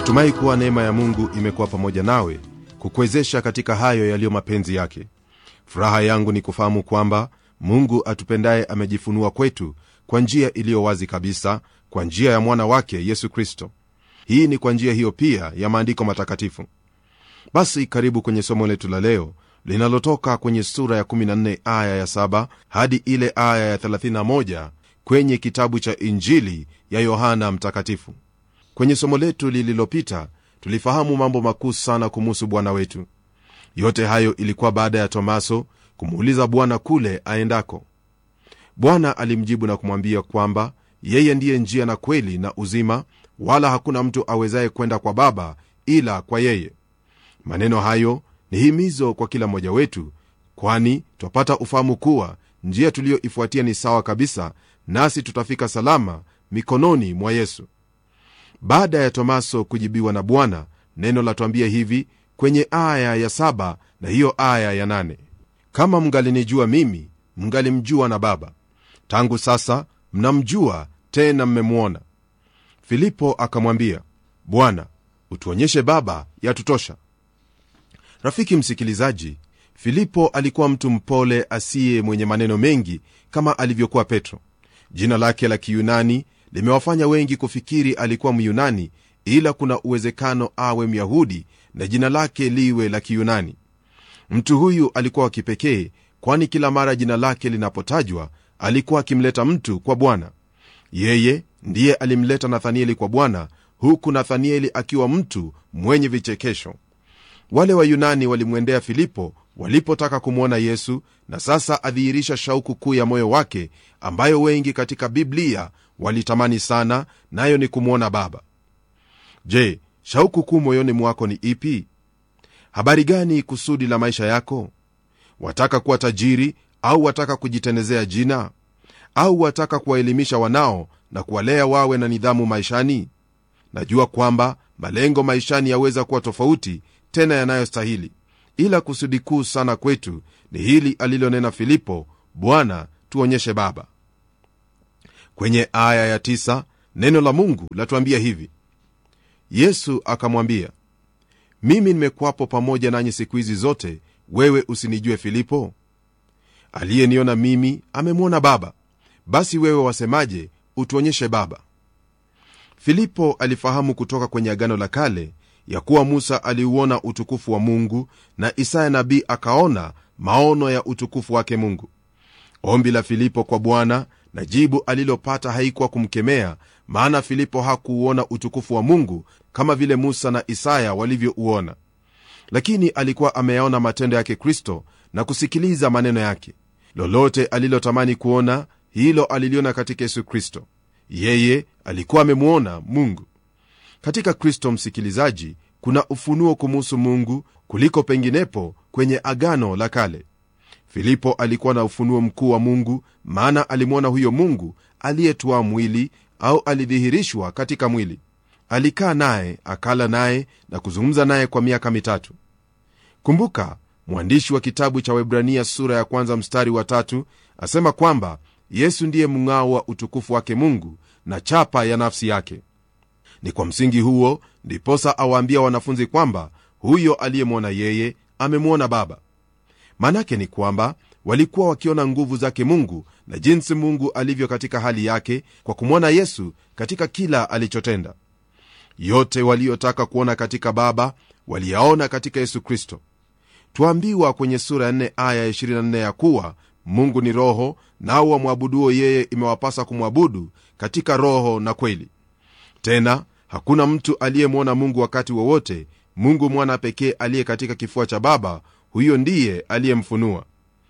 natumai kuwa neema ya mungu imekuwa pamoja nawe kukuwezesha katika hayo yaliyo mapenzi yake furaha yangu ni kufahamu kwamba mungu atupendaye amejifunua kwetu kwa njia iliyo wazi kabisa kwa njia ya mwana wake yesu kristo hii ni kwa njia hiyo pia ya maandiko matakatifu basi karibu kwenye somo letu la leo linalotoka kwenye sura ya 14 aya ya 7 hadi ile aya ya 31 kwenye kitabu cha injili ya yohana mtakatifu kwenye somo letu lililopita tulifahamu mambo makuu sana kumuhusu bwana wetu yote hayo ilikuwa baada ya tomaso kumuuliza bwana kule aendako bwana alimjibu na kumwambia kwamba yeye ndiye njia na kweli na uzima wala hakuna mtu awezaye kwenda kwa baba ila kwa yeye maneno hayo ni himizo kwa kila mmoja wetu kwani twapata ufahamu kuwa njia tuliyoifuatia ni sawa kabisa nasi tutafika salama mikononi mwa yesu baada ya tomaso kujibiwa na bwana neno latwambia hivi kwenye aya ya saba na hiyo aya ya nane kama mngalinijua mimi mngalimjua na baba tangu sasa mnamjua tena mmemwona filipo akamwambia bwana utuonyeshe baba yatutosha rafiki msikilizaji filipo alikuwa mtu mpole asiye mwenye maneno mengi kama alivyokuwa petro jina lake la kiyunani limewafanya wengi kufikiri alikuwa myunani ila kuna uwezekano awe myahudi na jina lake liwe la kiyunani mtu huyu alikuwa wa kipekee kwani kila mara jina lake linapotajwa alikuwa akimleta mtu kwa bwana yeye ndiye alimleta nathanieli kwa bwana huku nathanieli akiwa mtu mwenye vichekesho wale wayunani walimwendea filipo walipotaka kumwona yesu na sasa adhihirisha shauku kuu ya moyo wake ambayo wengi katika biblia walitamani sana nayo ni kumwona baba je shauku kuu moyoni mwako ni ipi habari gani kusudi la maisha yako wataka kuwa tajiri au wataka kujitenezea jina au wataka kuwaelimisha wanao na kuwalea wawe na nidhamu maishani najua kwamba malengo maishani yaweza kuwa tofauti tena yanayostahili ila kusudi kuu sana kwetu ni hili alilonena filipo bwana tuonyeshe baba kwenye aya ya tisa, neno la mungu latuambia hivi yesu akamwambia mimi nimekuwapo pamoja nanyi siku hizi zote wewe usinijue filipo aliyeniona mimi amemwona baba basi wewe wasemaje utuonyeshe baba filipo alifahamu kutoka kwenye agano la kale ya kuwa musa aliuona utukufu wa mungu na isaya nabii akaona maono ya utukufu wake mungu ombi la filipo kwa bwana na jibu alilopata haikuwa kumkemea maana filipo hakuuona utukufu wa mungu kama vile musa na isaya walivyouona lakini alikuwa ameyaona matendo yake kristo na kusikiliza maneno yake lolote alilotamani kuona hilo aliliona katika yesu kristo yeye alikuwa amemwona mungu katika kristo msikilizaji kuna ufunuo kumuhusu mungu kuliko penginepo kwenye agano la kale filipo alikuwa na ufunuo mkuu wa mungu maana alimwona huyo mungu aliyetwaa mwili au alidhihirishwa katika mwili alikaa naye akala naye na kuzungumza naye kwa miaka mitatu kumbuka mwandishi wa kitabu cha webrania sura ya kwanza mstari wa tatu asema kwamba yesu ndiye mng'ao wa utukufu wake mungu na chapa ya nafsi yake ni kwa msingi huo ndiposa awaambia wanafunzi kwamba huyo aliyemwona yeye amemwona baba manake ni kwamba walikuwa wakiona nguvu zake mungu na jinsi mungu alivyo katika hali yake kwa kumwona yesu katika kila alichotenda yote waliyotaka kuona katika baba waliyaona katika yesu kristo twaambiwa kwenye sura ya 4 aya 24 ya kuwa mungu ni roho nao wamwabuduo yeye imewapasa kumwabudu katika roho na kweli tena hakuna mtu aliyemwona mungu wakati wowote mungu mwana pekee aliye katika kifua cha baba huyo ndiye aliyemfunua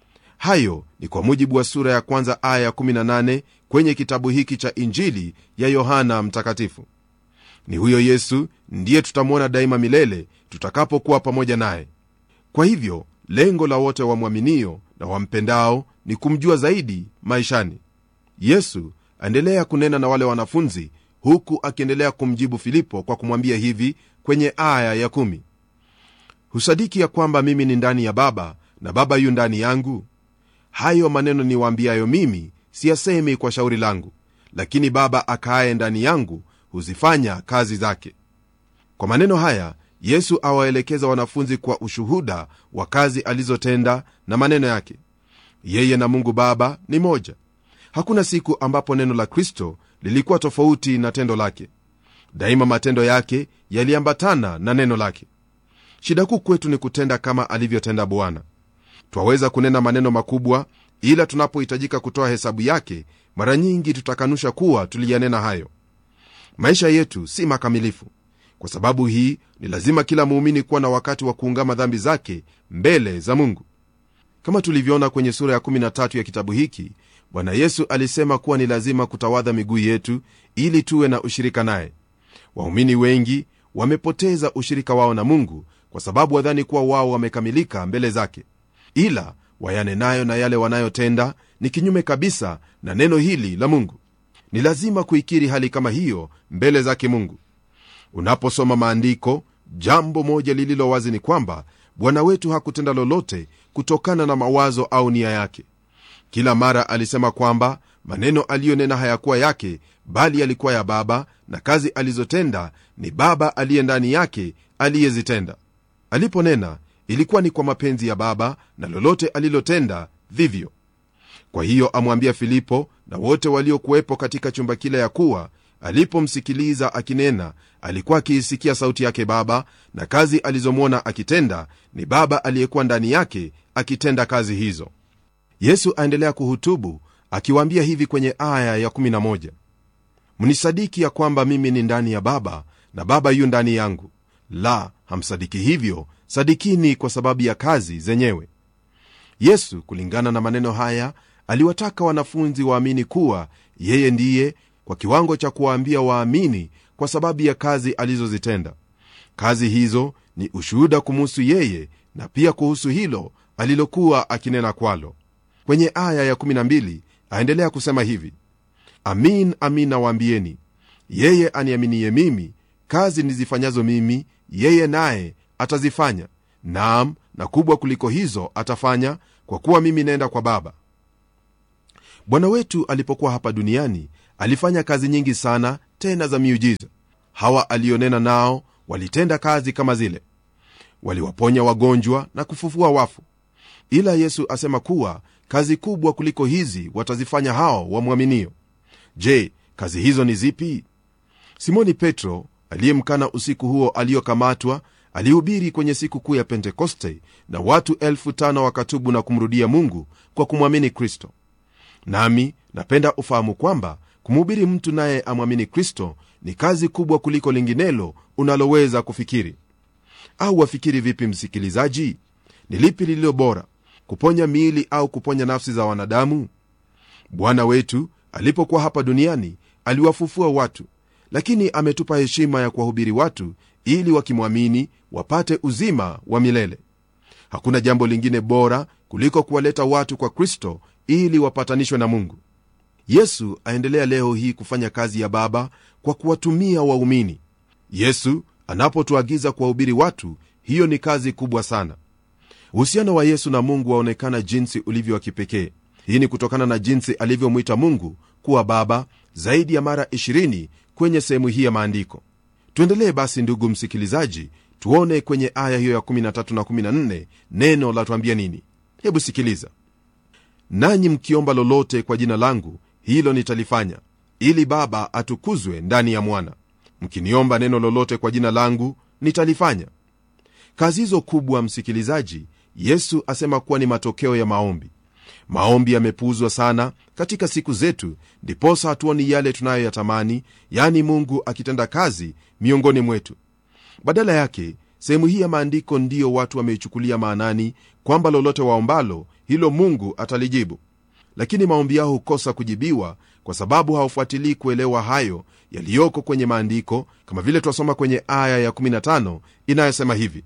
hayo ni kwa mujibu wa sura ya kwanza aya ya 18 kwenye kitabu hiki cha injili ya yohana mtakatifu ni huyo yesu ndiye tutamwona daima milele tutakapokuwa pamoja naye kwa hivyo lengo la wote wamwaminio na wampendao ni kumjua zaidi maishani yesu aendelea kunena na wale wanafunzi huku akiendelea kumjibu filipo kwa kumwambia hivi kwenye aya ya kumi. husadiki ya kwamba mimi ni ndani ya baba na baba yu ndani yangu hayo maneno niwaambiayo mimi siyasemi kwa shauri langu lakini baba akaaye ndani yangu huzifanya kazi zake kwa maneno haya yesu awaelekeza wanafunzi kwa ushuhuda wa kazi alizotenda na maneno yake yeye na mungu baba ni moja hakuna siku ambapo neno la kristo lilikuwa tofauti na tendo lake daima matendo yake yaliambatana na neno lake shida kuu kwetu ni kutenda kama alivyotenda bwana twaweza kunena maneno makubwa ila tunapohitajika kutoa hesabu yake mara nyingi tutakanusha kuwa tuliyanena hayo maisha yetu si makamilifu kwa sababu hii ni lazima kila muumini kuwa na wakati wa kuungama dhambi zake mbele za mungu kama tulivyoona kwenye sura ya 13 ya kitabu hiki bwana yesu alisema kuwa ni lazima kutawadha miguu yetu ili tuwe na ushirika naye waumini wengi wamepoteza ushirika wao na mungu kwa sababu wadhani kuwa wao wamekamilika mbele zake ila wayanenayo na yale wanayotenda ni kinyume kabisa na neno hili la mungu ni lazima kuikiri hali kama hiyo mbele zake mungu unaposoma maandiko jambo moja lililo wazi ni kwamba bwana wetu hakutenda lolote kutokana na mawazo au nia yake kila mara alisema kwamba maneno aliyonena hayakuwa yake bali yalikuwa ya baba na kazi alizotenda ni baba aliye ndani yake aliyezitenda aliponena ilikuwa ni kwa mapenzi ya baba na lolote alilotenda vivyo kwa hiyo amwambia filipo na wote waliokuwepo katika chumba kile ya kuwa alipomsikiliza akinena alikuwa akiisikia sauti yake baba na kazi alizomwona akitenda ni baba aliyekuwa ndani yake akitenda kazi hizo yesu aendelea kuhutubu akiwaambia hivi kwenye aya ya11 mnisadiki ya kwamba mimi ni ndani ya baba na baba yu ndani yangu la hamsadiki hivyo sadikini kwa sababu ya kazi zenyewe yesu kulingana na maneno haya aliwataka wanafunzi waamini kuwa yeye ndiye kwa kiwango cha kuwaambia waamini kwa sababu ya kazi alizozitenda kazi hizo ni ushuhuda kumuhusu yeye na pia kuhusu hilo alilokuwa akinena kwalo kwenye aya ya12 aendelea kusema hivi amin amin nawaambieni yeye aniaminiye mimi kazi nizifanyazo mimi yeye naye atazifanya naam na kubwa kuliko hizo atafanya kwa kuwa mimi naenda kwa baba bwana wetu alipokuwa hapa duniani alifanya kazi nyingi sana tena za miujiza hawa alionena nao walitenda kazi kama zile waliwaponya wagonjwa na kufufua wafu ila yesu asema kuwa kazi kubwa kuliko hizi watazifanya hao wamwaminio je kazi hizo ni zipi simoni petro aliyemkana usiku huo aliyokamatwa alihubiri kwenye siku kuu ya pentekoste na watu elfu tano wakatubu na kumrudia mungu kwa kumwamini kristo nami napenda ufahamu kwamba kumhubiri mtu naye amwamini kristo ni kazi kubwa kuliko linginelo unaloweza kufikiri au wafikiri vipi msikilizaji ni lipi lililo bora kuponya miili au kuponya nafsi za wanadamu bwana wetu alipokuwa hapa duniani aliwafufua watu lakini ametupa heshima ya kuwahubiri watu ili wakimwamini wapate uzima wa milele hakuna jambo lingine bora kuliko kuwaleta watu kwa kristo ili wapatanishwe na mungu yesu aendelea leo hii kufanya kazi ya baba kwa kuwatumia waumini yesu anapotuagiza kuwahubiri watu hiyo ni kazi kubwa sana uhusiano wa yesu na mungu waonekana jinsi ulivyo wa kipekee hii ni kutokana na jinsi alivyomwita mungu kuwa baba zaidi ya mara 20 kwenye sehemu hii ya maandiko tuendelee basi ndugu msikilizaji tuone kwenye aya hiyo ya 13 na 14 neno la tuambia nini hebu sikiliza nanyi mkiomba lolote kwa jina langu hilo nitalifanya ili baba atukuzwe ndani ya mwana mkiniomba neno lolote kwa jina langu nitalifanya kazi hizo kubwa msikilizaji yesu asema kuwa ni matokeo ya maombi maombi yamepuuzwa sana katika siku zetu ndiposa hatuoni yale tunayoyatamani yani mungu akitenda kazi miongoni mwetu badala yake sehemu hii ya maandiko ndiyo watu wameichukulia maanani kwamba lolote waombalo hilo mungu atalijibu lakini maombi yao hukosa kujibiwa kwa sababu hawafuatilii kuelewa hayo yaliyoko kwenye maandiko kama vile twasoma kwenye aya ya15 inayosema hivi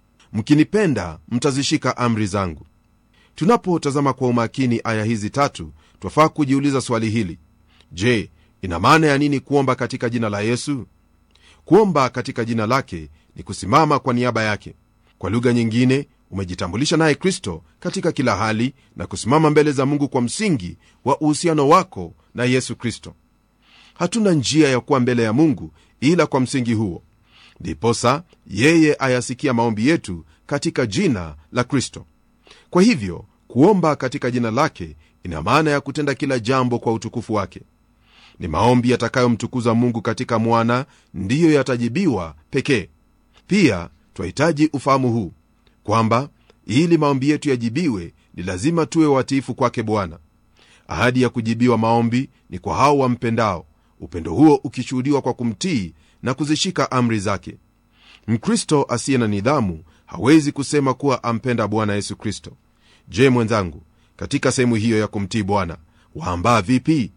mkinipenda mtazishika amri zangu tunapotazama kwa umakini aya hizi tatu twafaa kujiuliza swali hili je ina maana ya nini kuomba katika jina la yesu kuomba katika jina lake ni kusimama kwa niaba yake kwa lugha nyingine umejitambulisha naye kristo katika kila hali na kusimama mbele za mungu kwa msingi wa uhusiano wako na yesu kristo hatuna njia ya kuwa mbele ya mungu ila kwa msingi huo ndiposa yeye ayasikia maombi yetu katika jina la kristo kwa hivyo kuomba katika jina lake ina maana ya kutenda kila jambo kwa utukufu wake ni maombi yatakayomtukuza mungu katika mwana ndiyo yatajibiwa pekee pia twahitaji ufahamu huu kwamba ili maombi yetu yajibiwe ni lazima tuwe watiifu kwake bwana ahadi ya kujibiwa maombi ni kwa hao wampendao upendo huo ukishuhudiwa kwa kumtii na kuzishika amri zake mkristo asiye na nidhamu hawezi kusema kuwa ampenda bwana yesu kristo je mwenzangu katika sehemu hiyo ya kumtii bwana waambaa vipi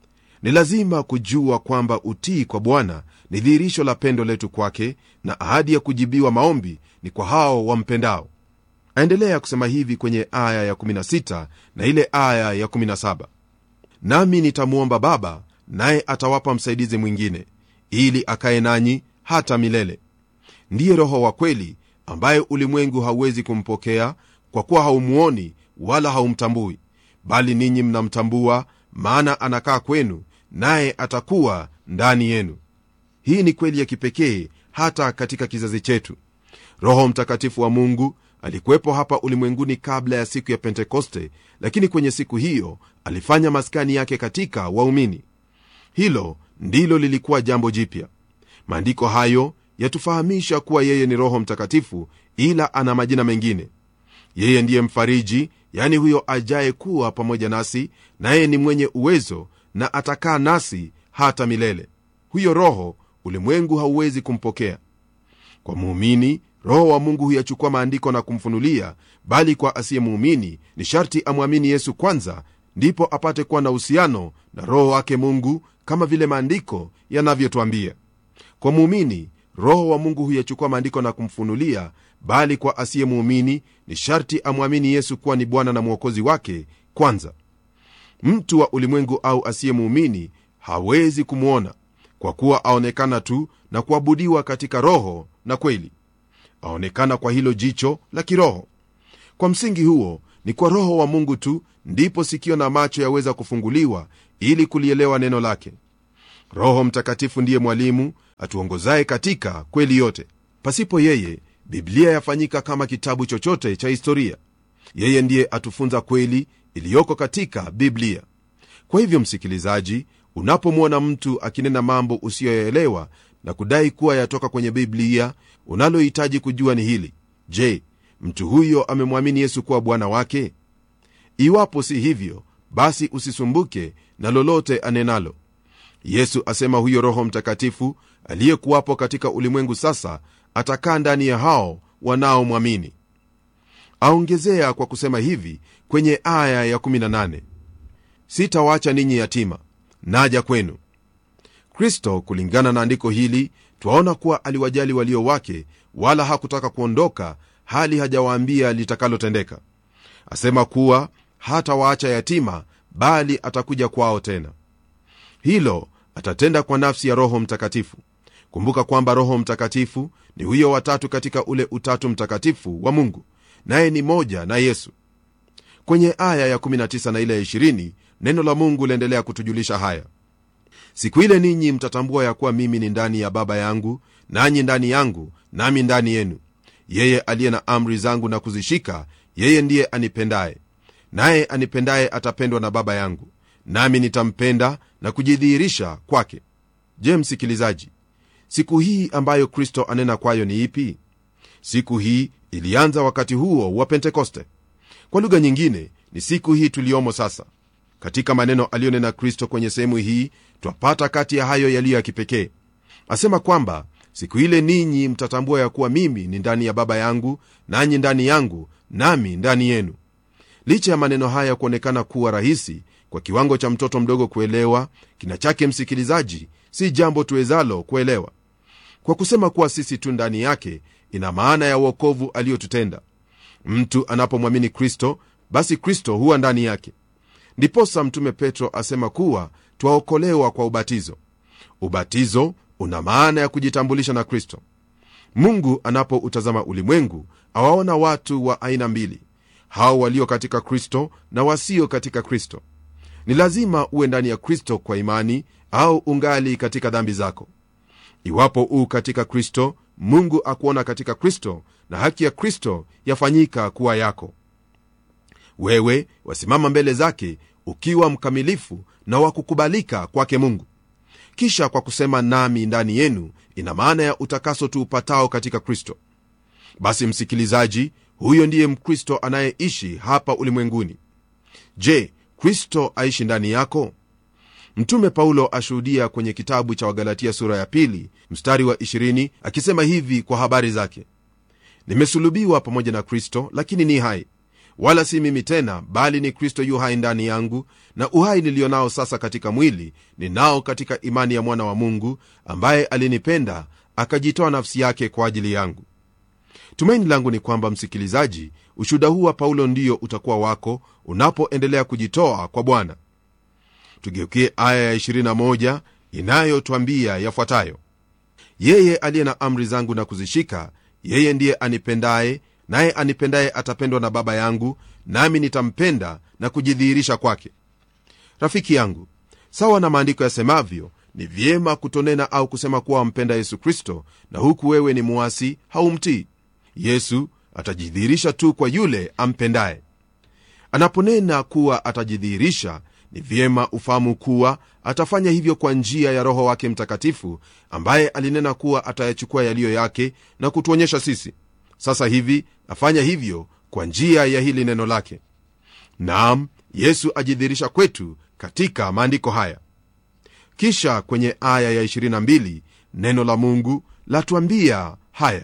ni lazima kujua kwamba utii kwa bwana ni dhihirisho la pendo letu kwake na ahadi ya kujibiwa maombi ni kwa hao wampendao aendelea kusema hivi kwenye aya ya16 na ile aya ya17 nami nitamwomba baba naye atawapa msaidizi mwingine ili akaye nanyi hata milele ndiye roho wa kweli ambaye ulimwengu hauwezi kumpokea kwa kuwa haumuoni wala haumtambui bali ninyi mnamtambua maana anakaa kwenu naye atakuwa ndani yenu hii ni kweli ya kipekee hata katika kizazi chetu roho mtakatifu wa mungu alikuwepo hapa ulimwenguni kabla ya siku ya pentekoste lakini kwenye siku hiyo alifanya maskani yake katika waumini hilo ndilo lilikuwa jambo jipya maandiko hayo yatufahamisha kuwa yeye ni roho mtakatifu ila ana majina mengine yeye ndiye mfariji yani huyo ajaye kuwa pamoja nasi naye ni mwenye uwezo na atakaa nasi hata milele huyo roho ulimwengu hauwezi kumpokea kwa muumini roho wa mungu huyachukua maandiko na kumfunulia bali kwa asiye muumini ni sharti amwamini yesu kwanza ndipo apate kuwa na uhusiano na roho wake mungu kama vile maandiko yanavyotwambia kwa muumini roho wa mungu huyachukua maandiko na kumfunulia bali kwa asiye muumini ni sharti amwamini yesu kuwa ni bwana na mwokozi wake kwanza mtu wa ulimwengu au asiye muumini hawezi kumwona kwa kuwa aonekana tu na kuabudiwa katika roho na kweli aonekana kwa hilo jicho la kiroho kwa msingi huo ni kwa roho wa mungu tu ndipo sikio na macho yaweza kufunguliwa ili kulielewa neno lake roho mtakatifu ndiye mwalimu atuongozaye katika kweli yote pasipo yeye biblia yafanyika kama kitabu chochote cha historia yeye ndiye atufunza kweli iliyoko katika biblia kwa hivyo msikilizaji unapomwona mtu akinena mambo usiyoyaelewa na kudai kuwa yatoka kwenye biblia unalohitaji kujua ni hili je mtu huyo amemwamini yesu kuwa bwana wake iwapo si hivyo basi usisumbuke na lolote anenalo yesu asema huyo roho mtakatifu aliyekuwapo katika ulimwengu sasa atakaa ndani ya hao wanaomwamini aongezea kwa kusema hivi kwenye aya ya18 sitawacha ninyi yatima naja kwenu kristo kulingana na andiko hili twaona kuwa aliwajali walio wake wala hakutaka kuondoka hali hajawaambia litakalotendeka asema kuwa hata waacha yatima bali atakuja kwao tena hilo atatenda kwa nafsi ya roho mtakatifu kumbuka kwamba roho mtakatifu ni huyo watatu katika ule utatu mtakatifu wa mungu naye ni moja na yesu kwenye aya ya19 na ile ya 20 neno la mungu laendelea kutujulisha haya siku ile ninyi mtatambua ya kuwa mimi ni ndani ya baba yangu nanyi ndani yangu nami ndani yenu yeye aliye na amri zangu na kuzishika yeye ndiye anipendaye naye anipendaye atapendwa na baba yangu nami nitampenda na kujidhihirisha kwake je msikilizaji siku hii ambayo kristo anena kwayo ni ipi siku hii ilianza wakati huo wa pentekoste kwa lugha nyingine ni siku hii tuliyomo sasa katika maneno aliyonena kristo kwenye sehemu hii twapata kati ya hayo yaliyo ya kipekee asema kwamba siku ile ninyi mtatambua ya kuwa mimi ni ndani ya baba yangu nanyi ndani yangu nami ndani yenu licha ya maneno haya kuonekana kuwa rahisi kwa kiwango cha mtoto mdogo kuelewa kina chake msikilizaji si jambo tuwezalo kuelewa kwa kusema kuwa sisi tu ndani yake ina maana ya uokovu aliyotutenda mtu anapomwamini kristo basi kristo huwa ndani yake ndiposa mtume petro asema kuwa twaokolewa kwa ubatizo ubatizo una maana ya kujitambulisha na kristo mungu anapoutazama ulimwengu awaona watu wa aina mbili hao walio katika kristo na wasio katika kristo ni lazima uwe ndani ya kristo kwa imani au ungali katika dhambi zako iwapo uu katika kristo mungu akuona katika kristo na haki ya kristo yafanyika kuwa yako wewe wasimama mbele zake ukiwa mkamilifu na wa kukubalika kwake mungu kisha kwa kusema nami ndani yenu ina maana ya utakaso tuupatao katika kristo basi msikilizaji huyo ndiye mkristo anayeishi hapa ulimwenguni je kristo aishi ndani yako mtume paulo ashuhudia kwenye kitabu cha wagalatia sura ya pili mstari wa 20 akisema hivi kwa habari zake nimesulubiwa pamoja na kristo lakini ni hai wala si mimi tena bali ni kristo yu hai ndani yangu na uhai niliyo nao sasa katika mwili ninao katika imani ya mwana wa mungu ambaye alinipenda akajitoa nafsi yake kwa ajili yangu tumaini langu ni kwamba msikilizaji ushuhuda huu wa paulo ndio utakuwa wako unapoendelea kujitoa kwa bwana tugeukie aya ya 21 inayotwambia yafuatayo yeye aliye na amri zangu na kuzishika yeye ndiye anipendaye naye anipendaye atapendwa na baba yangu nami nitampenda na kujidhihirisha kwake rafiki yangu sawa na maandiko yasemavyo ni vyema kutonena au kusema kuwa wampenda yesu kristo na huku wewe ni muasi haumtii yesu atajidhihirisha tu kwa yule ampendaye anaponena kuwa atajidhihirisha ni vyema ufahamu kuwa atafanya hivyo kwa njia ya roho wake mtakatifu ambaye alinena kuwa atayachukua yaliyo yake na kutuonyesha sisi sasa hivi afanya hivyo kwa njia ya hili neno lake naam yesu ajidhihirisha kwetu katika maandiko haya kisha kwenye aya ya 22 neno la mungu latuambia haya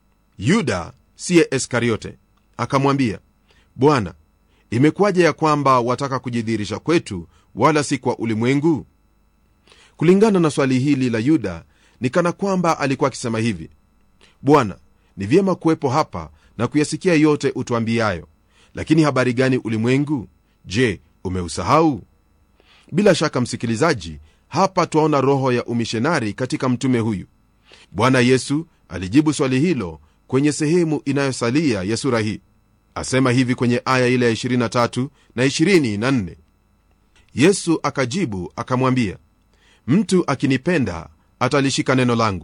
yuda siye iskariote akamwambia bwana imekuwaje ya kwamba wataka kujidhihirisha kwetu wala si kwa ulimwengu kulingana na swali hili la yuda ni kana kwamba alikuwa akisema hivi bwana ni vyema kuwepo hapa na kuyasikia yote utuambiayo lakini habari gani ulimwengu je umeusahau bila shaka msikilizaji hapa twaona roho ya umishonari katika mtume huyu bwana yesu alijibu swali hilo kwenye sehemu inayosalia ya sura hii asema hivi kwenye aya ile ya 23 na 24 yesu akajibu akamwambia mtu akinipenda atalishika neno langu